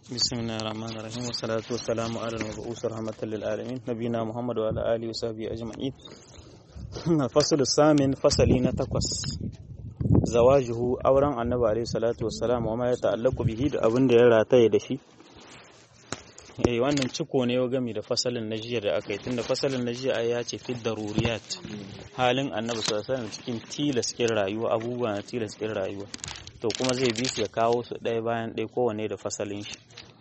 بسم الله الرحمن الرحيم والصلاة والسلام على المبعوث رحمة للعالمين نبينا محمد وعلى آله وصحبه أجمعين الفصل الثامن فصلين تقص زواجه أوران النبي عليه الصلاة والسلام وما يتعلق به da abin da ya rataye da shi eh wannan ciko ne gami da fasalin na jiya da aka yi tunda fasalin na jiya ya ce fi daruriyat halin annabi sallallahu alaihi wasallam cikin tilaskin rayuwa abubuwa na tilaskin rayuwa to kuma zai bi su ya kawo su ɗaya bayan ɗaya kowane da fasalin shi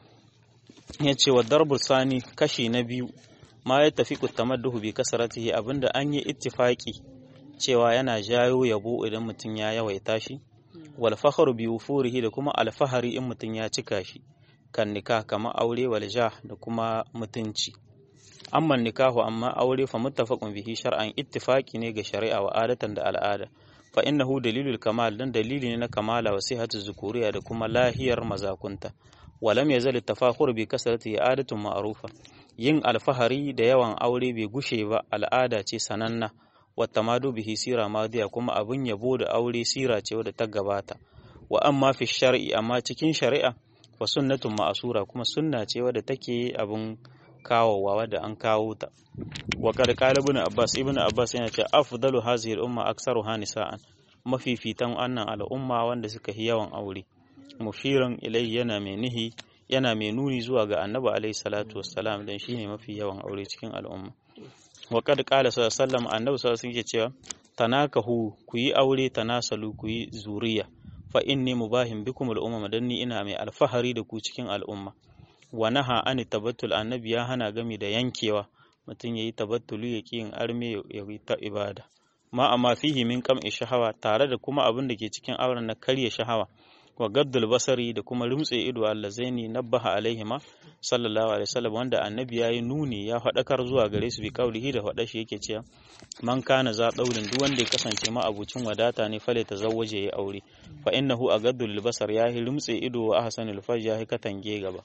ya ce wa darbu sani kashi na biyu ma ya tafi kutamadduhu bi kasaratihi abinda an yi ittifaki cewa yana jayo yabo idan mutum ya yawaita shi wal fakhru bi wufurihi da kuma alfahari in mutum ya cika shi kan nikah kama aure wal jah da kuma mutunci amma nikahu amma aure fa muttafaqun bihi shar'an ittifaki ne ga shari'a wa adatan da al'ada fa innahu dalilul kamal dan dalili ne na kamala wa sihhatu zukuriya da kuma lahiyar mazakunta walam yazal tafakhur bi kasrati adatun ma'rufa yin alfahari da yawan aure bai gushe ba al'ada ce sananna wa tamadu bihi sira madiya kuma abun yabo da aure sira ce wadda ta gabata wa amma fi shar'i amma cikin shari'a wa sunnatun ma'asura kuma sunna ce wadda take abun kawowa wadda an kawo ta wa kad qala ibn abbas ibn abbas yana cewa afdalu hazihi al-umma aktsaruha nisa'an mafifitan wannan al'umma wanda suka yi yawan aure mushiran ilai yana mai nihi yana mai nuni zuwa ga annabi alaihi salatu wassalam dan shine mafi yawan aure cikin al'umma wa kad qala sallallahu alaihi wasallam annabi sallallahu alaihi cewa tanakahu ku yi aure tanasalu ku yi zuriya fa inni mubahin bikum al-umma dan ni ina mai alfahari da ku cikin al'umma wa naha an tabattul annabi ya hana gami da yankewa mutum yayi tabattulu ya yin arme ya yi ta ibada ma amma fihi min kam shahawa tare da kuma abin da ke cikin auren na karya shahawa wa gaddul basari da kuma rumtse ido allazaini nabbaha alaihima sallallahu alaihi wasallam wanda annabi yayi nuni ya faɗakar zuwa gare su bi kaulihi da faɗa shi yake cewa man kana za daurin duk wanda ya kasance ma abucin wadata ne fale ta zawwaje ya aure fa innahu agaddul basar yahi rumtse ido wa ahsanul farj yahi katange gaba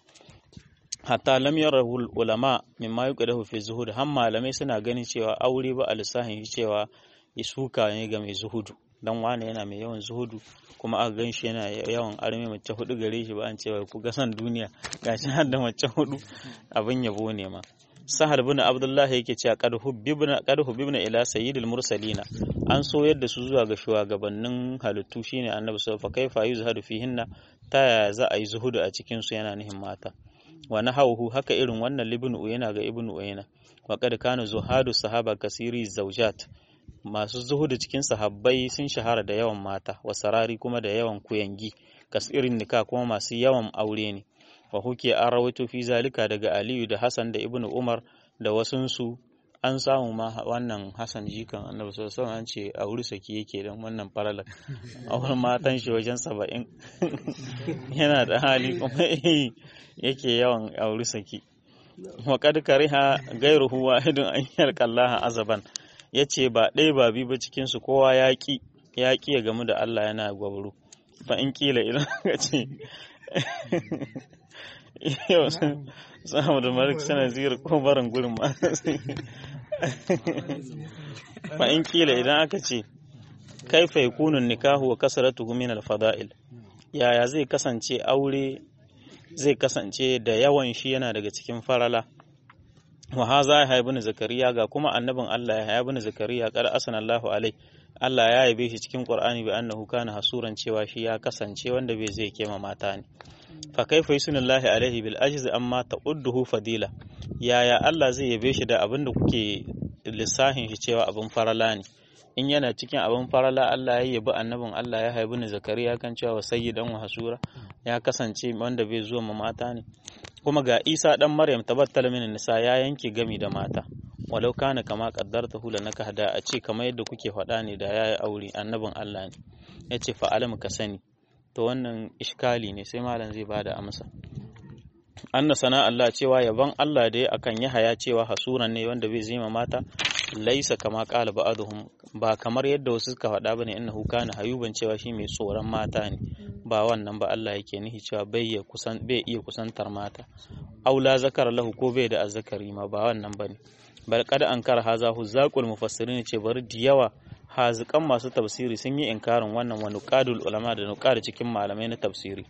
hatta lam yarahu ulama mimma yuqadahu fi zuhud har malamai suna ganin cewa aure ba alisahin cewa isuka ne ga mai zuhudu dan wane yana mai yawan zuhudu kuma aka gan shi yana yawan arme mace hudu gare shi ba an cewa ku ga san duniya gashi har da mace hudu abin yabo ne ma sahal bin abdullahi yake cewa qad hubbibna qad hubbibna ila sayyidil mursalina an so yadda su zuwa ga shugabannin halittu shine annabi sallallahu alaihi wasallam fa kaifa yuzhadu fihinna ta yaya za a yi zuhudu a cikin su yana nihin mata wa nahawhu haka irin wannan libnu uyana ga ibnu uyana wa qad kana zuhadu sahaba kasiri zawjat masu zuhudu cikin sahabbai sun shahara da yawan mata wa sarari kuma da yawan kuyangi kasirin nika kuma masu yawan aure ne wa huke an rawaito fi zalika daga aliyu da hassan da ibnu umar da wasunsu an samu ma wannan hassan jikan annabi sallallahu alaihi an ce a wuri saki yake don wannan faralar auren matan shi wajen saba'in yana da hali kuma yake yawan auri saki wa kad kariha gairuhu wahidun an yalqallaha azaban ya ce ba ɗaya ba biyu ba cikinsu kowa ya ƙi ya ƙi ya gamu da Allah yana gwabru fa in ƙila idan ka ce yau samu da malik sana zira ko barin gurin ma fa in ƙila idan aka ce kaifa yakunun nikahu wa kasaratuhu min al-fada'il yaya zai kasance aure zai kasance da yawan shi yana daga cikin farala wa haza ya haibu zakariya ga kuma annabin Allah ya haibu zakariya kar asana Allahu alai Allah ya yabe shi cikin Qur'ani bi annahu kana hasuran cewa shi ya kasance wanda bai zai kema mata ne fa kaifa yusnullahi alaihi bil ajz amma ta'udduhu fadila yaya Allah zai yabe shi da abin da kuke lissahin shi cewa abin farala ne in yana cikin abin farala Allah ya yabi annabin Allah ya haibu zakariya kan cewa sayyidan wa hasura ya kasance wanda bai zuwa ma mata ne kuma ga isa dan maryam tabattal min nisa ya yanke gami da mata walau kana kama qaddarta hula naka hada a ce kamar yadda kuke faɗa ne da yayi aure annabin Allah ne yace fa alam ka sani to wannan iskali ne sai malam zai bada amsa anna sana Allah cewa yaban Allah da akan yahaya cewa hasuran ne wanda bai zima mata laisa kama qala ba'dhum ba kamar yadda wasu suka faɗa bane innahu kana hayuban cewa shi mai tsoron mata ne ba wannan ba Allah yake nihi cewa bai ya kusan bai iya kusantar mata aula zakar lahu ko bai da azzakari ma ba wannan bane bal qad ankara haza huzaqul mufassirin ce bari da yawa hazikan masu tafsiri sun yi inkarin wannan wa nuqadul ulama da nuqad cikin malamai na tafsiri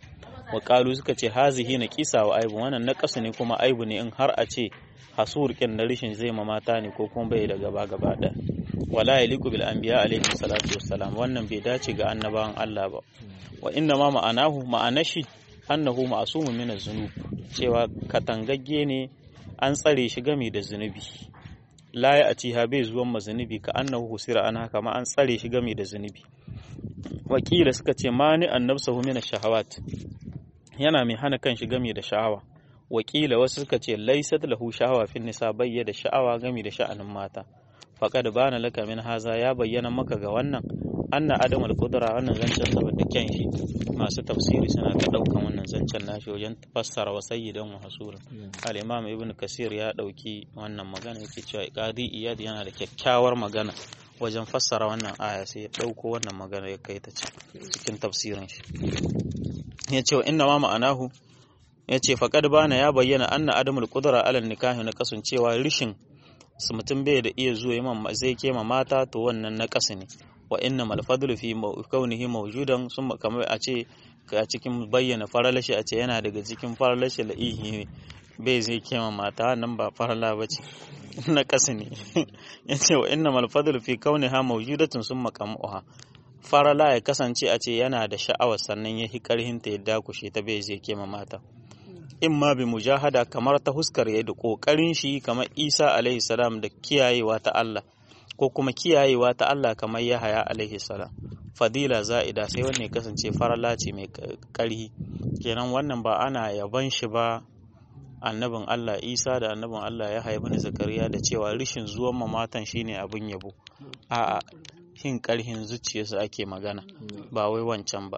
wa qalu suka ce hazihi na kisa wa aibu wannan na kasu ne kuma aibu ne in har a ce hasur kin na rishin zai ma mata ne ko kuma bai da gaba gaba da wala yaliku bil anbiya alaihi salatu wassalam wannan bai dace ga annabawan Allah ba wa inna ma ma'anahu ma'anashi annahu ma'sumun min az-zunub cewa katangagge ne an tsare shi game da zunubi la ya atiha bai zuwan ma zunubi ka annahu husira an haka ma an tsare shi game da zunubi wakila suka ce mani annabsahu min ash-shahawat yana mai hana kan shi game da sha'awa wakila wasu suka ce laysat lahu sha'awa fin nisa bayya da sha'awa game da sha'anin mata faqad bana laka min haza ya bayyana maka ga wannan anna adam al-qudra wannan zancen saboda kyan shi masu tafsiri suna ta daukan wannan zancen nashi wajen fassara wa sayyidan wa hasura al-imam ibn kasir ya dauki wannan magana yake cewa qadi iyad yana da kyakkyawar magana wajen fassara wannan aya sai ya dauko wannan magana ya kai ta cikin tafsirin shi ya ce wa inna ma ma'anahu ya ce faqad bana ya bayyana anna adamul qudra ala nikahi na kasancewa rishin mutum bai da iya zuwa zai kema mata to wannan na kasu ne wa inna mal fadlu fi kaunihi mawjudan sun kamar a ce a cikin bayyana faralashi a ce yana daga cikin faralashi la'ihi bai zai kema mata nan ba farala ba ce na ƙasa ne ya ce wa inna mal fadlu fi kauniha mawjudatun sun makamuha farala ya kasance a ce yana da sha'awar sannan ya hi karhin ta ya dakushe ta bai zai kema mata in ma bi mujahada kamar ta huskar ya da kokarin shi kamar Isa alaihi salam da kiyayewa ta Allah ko kuma kiyayewa ta Allah kamar Yahaya alaihi salam fadila za'ida sai wannan ya kasance farala ce mai karhi kenan wannan ba ana yaban shi ba annabin Allah Isa da annabin Allah Yahaya ibn Zakariya da cewa rishin zuwan mamatan shine abin yabo a'a shin karhin zuciyarsa ake magana ba wai wancan ba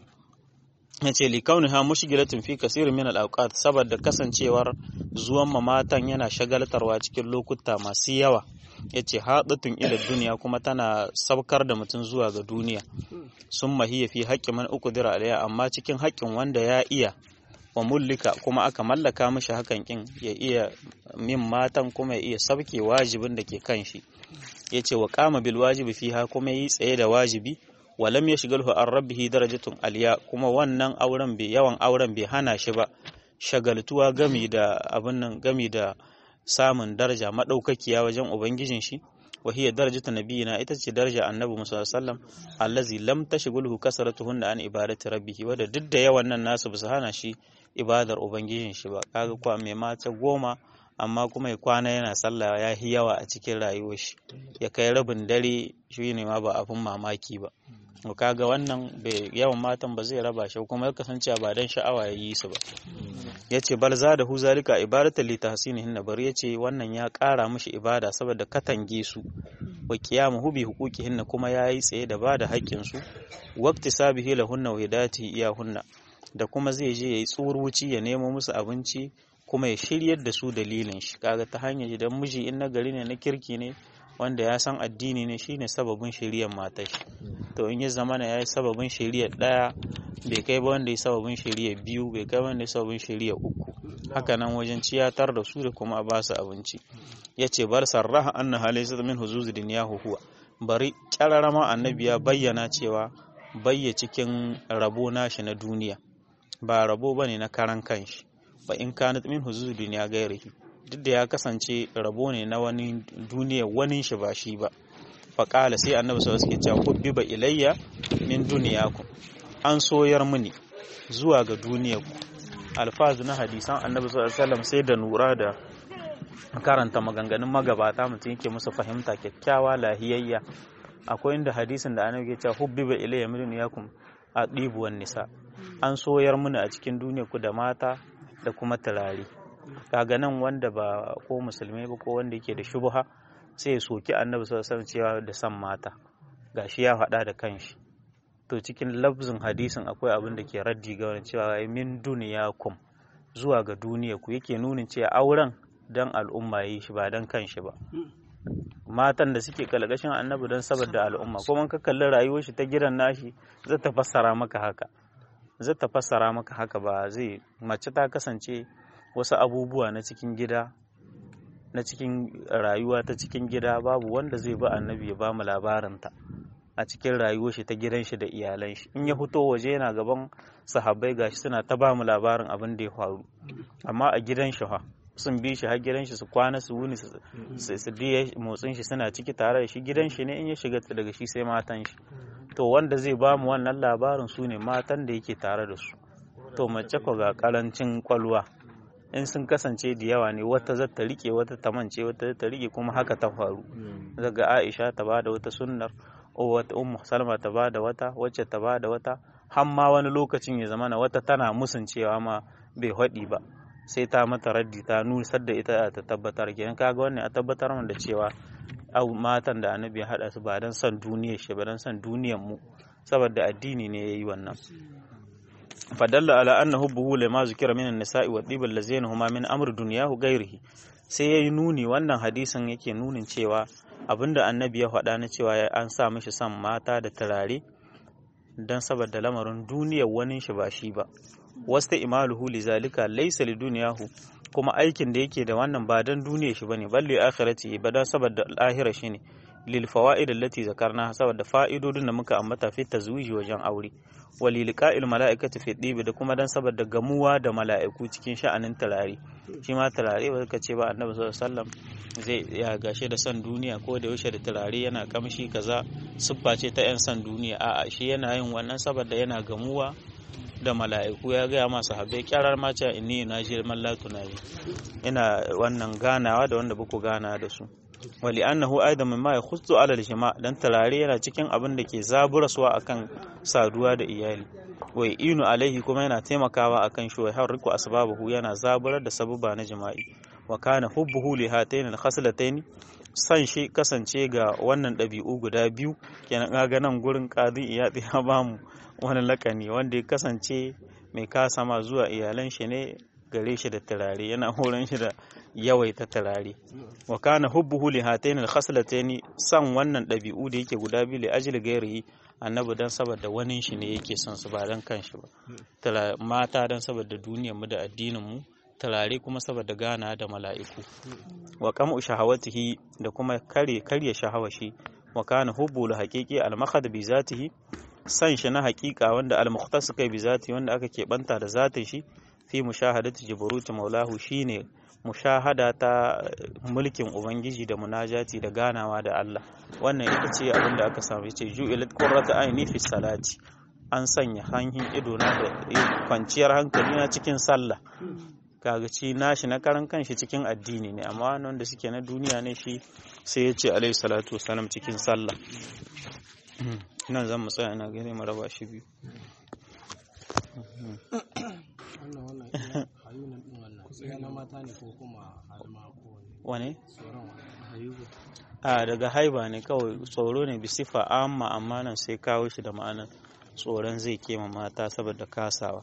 yace li kauniha mushgilatun fi kasirin min al-awqat saboda kasancewar zuwan mamatan yana shagaltarwa cikin lokuta masu yawa yace hadatun ila duniya kuma tana sabkar da mutum zuwa ga duniya sun mahiya fi haƙƙin man uqdira alayya amma cikin haƙƙin wanda ya iya wa mullika kuma aka mallaka mishi hakan kin ya iya min matan kuma ya iya sabke wajibin da ke kan shi yace wa qama bil wajibi fiha kuma yi tsaye da wajibi walam yashghalhu an rabbihi darajatun aliya kuma wannan auren bai yawan auren bai hana shi ba shagaltuwa gami da abin nan gami da samun daraja madaukakiya wajen ubangijin shi wa hiya darajatu nabiyina ita ce daraja annabi musa sallam allazi lam tashghulhu kasratuhunna an ibadati rabbih wanda duk da yawan nan nasu bisa hana shi ibadar ubangijin shi ba kaga kwa mai mata goma amma kuma ya kwana yana sallah ya yi yawa a cikin rayuwar shi ya kai rabin dare shi ne ma ba abin mamaki ba to kaga wannan yawan matan ba zai raba shi kuma ya kasance ba dan sha'awa ya yi su ba yace bal za da hu zalika ibadata li tahsinihin bari yace wannan ya ƙara mishi ibada saboda katange su wa qiyamuhu bi huquqihinna kuma yayi tsaye da bada haƙƙin su waqti sabihi lahunna wa hidayati iyahunna da kuma zai je yayi tsuruci ya nemo musu abinci kuma ya shiryar da su dalilin shi kaga ta hanyar idan miji in na gari ne na kirki ne wanda ya san addini ne shine sababin shiriyar matar shi to in ya zama na yayi sababin shiriyar daya bai kai ba wanda ya sababin shiriyar biyu bai kai wanda ya sababin shiriyar uku haka nan wajen ciyatar da su da kuma ba su abinci yace bar sarraha anna halaysa min huzuz dunyahu huwa bari kyararama annabi ya bayyana cewa bayya cikin rabo nashi na duniya ba rabo bane na karan kanshi ba in kanat min huzuz duniya gairihi duk da ya kasance rabo ne na wani duniya wani shi ba shi ba faƙala sai annabi sau suke cewa hubbiba ilayya min duniyaku an soyar mini zuwa ga duniyarku alfazu na hadisan annabi sau alaihi sai da nura da karanta maganganun magabata mutum yake musu fahimta kyakkyawa lahiyayya akwai inda hadisin da annabi ke cewa hubbiba ilayya min duniyakum a ɗibuwan nisa an soyar mini a cikin duniyarku da mata da kuma turare kaga nan wanda ba ko musulmi ba ko wanda yake da shubha sai ya soki annabi sallallahu alaihi cewa da san mata gashi ya faɗa da kanshi to cikin lafzin hadisin akwai abin da ke raddi ga wani cewa min duniyakum zuwa ga duniya ku yake nunin cewa auren dan al'umma yi shi ba dan kanshi ba matan da suke kalgashin annabi don saboda al'umma kuma ka kalli rayuwar shi ta gidan nashi zai ta fassara maka haka zai ta fassara maka haka ba zai mace ta kasance wasu abubuwa na cikin gida na cikin rayuwa ta cikin gida babu wanda zai ba annabi ya ba mu labarinta a cikin rayuwar shi ta gidan shi da iyalan shi in ya fito waje yana gaban sahabbai gashi suna ta ba mu labarin abin da ya faru amma a gidan shi fa sun bi shi har gidan shi su kwana su wuni su biya motsin shi suna ciki tare da shi gidan shi ne in ya shiga daga shi sai matan shi to wanda zai ba mu wannan labarin su ne matan da yake tare da su to mace ko ga karancin kwalwa in sun kasance da yawa ne wata za ta rike wata ta mance wata ta rike kuma haka ta faru daga Aisha ta bada wata sunnar o wata ummu Salma ta bada wata wacce ta bada wata har ma wani lokacin ya zama na wata tana musun cewa ma bai haɗi ba sai ta mata raddi ta nusar da ita ta tabbatar kenan kaga wannan a tabbatar da cewa au matan da annabi ya haɗa su ba don son duniyar shi ba don son duniyar mu saboda addini ne yayi wannan fadalla ala anna hubbuhu lima zikira min an-nisa'i wa dhibal lazina huma min amr dunyahu ghairihi sai yayi nuni wannan hadisin yake nunin cewa abinda annabi ya faɗa na cewa an sa mishi son mata da turare dan saboda lamarin duniyar wani shi ba shi ba wasta imaluhu lizalika laysa lidunyahu kuma aikin da yake da wannan ba dan duniyar shi bane balle akhirati ba dan saboda lahira shine lil fawaid allati zakarna saboda fa'idodin da muka ambata fi tazwiji wajen aure wa lil qa'il mala'ikati fi dibi da kuma dan saboda gamuwa da mala'iku cikin sha'anin turare shi ma turare ba ka ce ba annabi sallallahu alaihi wasallam zai ya gashe da san duniya ko da yaushe da turare yana kamshi kaza siffa ce ta yan san duniya a'a shi yana yin wannan saboda yana gamuwa da mala'iku ya gaya masu habai kyarar mace inni na ji mallatu na yi ina wannan ganawa da wanda buku gana da su wali annahu aidan mimma yakhussu ala al-jama dan tarare yana cikin abin da ke zaburaswa akan saduwa da iyali wai inu alaihi kuma yana taimakawa akan shi har riku asbabuhu yana zaburar da sababa na jima'i wa kana hubbuhu li hatayn al-khaslatayn san shi kasance ga wannan ɗabi'u guda biyu kenan ga nan gurin qadi iya ya bamu wani lakani wanda ya kasance mai kasama zuwa iyalan shi ne gare shi da turare yana horon shi da yawaita turare wa kana hubbuhu li hatayn al khaslatayn san wannan ɗabi'u da yake guda biyu li ajli ghairihi annabi dan saboda wani shi ne yake son su ba dan kanshi ba mata dan saboda duniyar mu da addinin mu turare kuma saboda gana da mala'iku wa qamu shahawatihi da kuma kare karya shahawashi wa kana hubbu li haqiqi al makhad bi zatihi san shi na hakika wanda al-mukhtas kai bi zati wanda aka keɓanta da zatin shi fi mushahadati jibruti maulahu shine mushahada ta mulkin ubangiji da munajati da ganawa da Allah wannan ita ce abin da aka samu yace ju'ilat qurratu aini fi salati an sanya hanhin ido na da kwanciyar hankali na cikin sallah kaga ci nashi na karan kanshi cikin addini ne amma wanda suke na duniya ne shi sai ya ce alaihi salatu wasalam cikin sallah nan zan mu tsaya ina gani mu raba shi biyu wane a daga haiba ne kawai tsoro ne bisifa amma amma nan sai kawo shi da ma'anar tsoron zai kema mata saboda kasawa